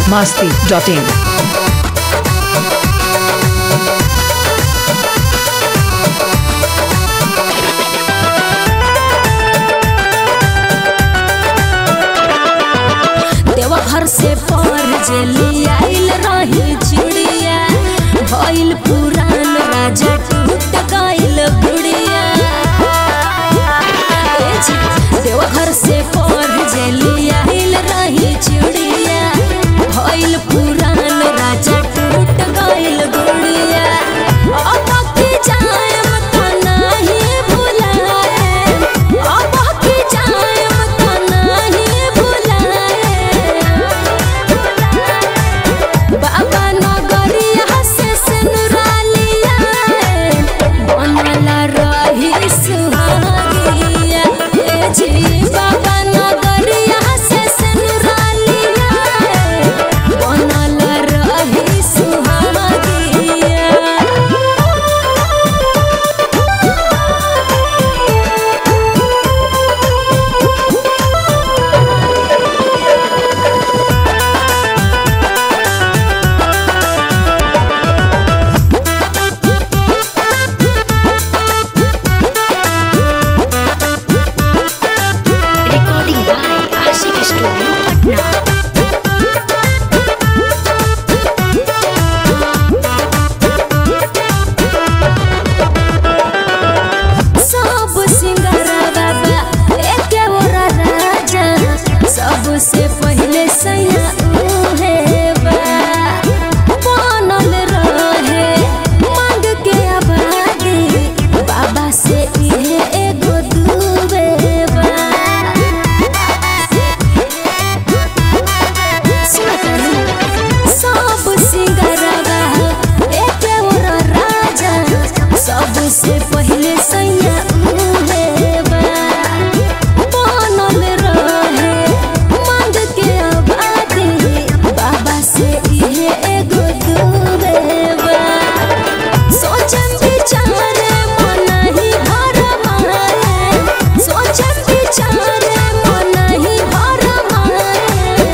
masti.in. Deoghar से पर जेली आइल रही चिड़िया भइल पुरान राजा टूट गइल गुड़िया ए जी, देवघर से पर जेली आइल रही चिड़िया भइल पुरान राजा टूट गइल गुड़िया अब की जाएम त नाही भुलाएम अब की जाएम त नाही भुलाएम बाबा नगरिया से सिनुरालिया बनला रही सुहागिया ए जी बाबा नगरिया से सिनुरालिया बनला रही सुहागिया Recording by Ashik Studio, Patna. सब सिंगारा बाबा एके ओरा राजा सबसे पहले सैया उहे बा बनल रहे मांग के आबादी बाबा से इहे एगो दुबे बा सब सिंगारा एके ओरा राजा सबसे पहले सैया उहे बा बनल रहे मांग के आबादी बाबा से इहे एगो दुबे बा सोचम विचारे मन ही भर माए सोचम विचारे मन ही भर माए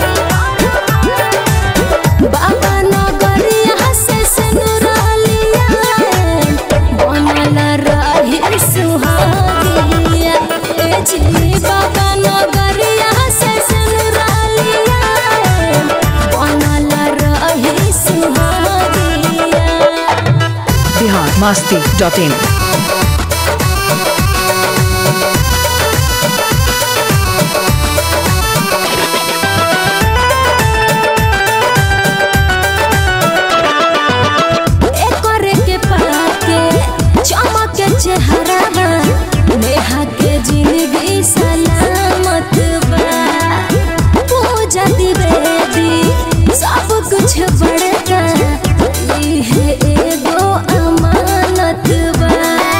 बाबा नगरिया से सिनुरालिया बनल रही सुहागिया ए जी बाबा नगरिया से सिनुरालिया बनल रही सुहागिया Bihar masti.in. एकरे के पाके चमक के चेहरा नेहा के जिंदगी सलामत बा पूजा दिवेदी सब कुछ बड़का इहे एगो अमानत बा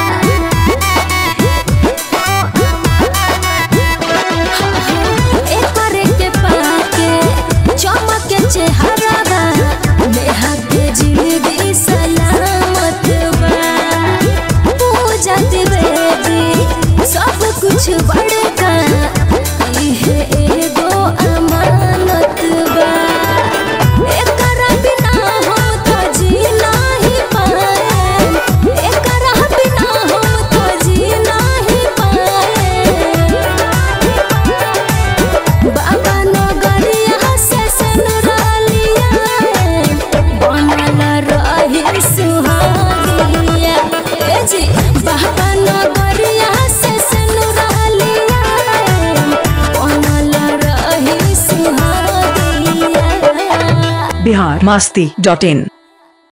एकरे के पाके चमक के चेहरा नेहा के जिंदगी सलामत बा पूजा दिवेदी सब कुछ बड़का इहे एगो अमानत बा एकरा बिना हम तो जी नाही पाएम एकरा बिना हम तो जी नाही पाएम बाबा नगरिया से सिनुरालिया बनल रही सुहागिया ए जी बाबा नगरिया से सिनुरालिया बनल रही सुहागिया Bihar masti.in.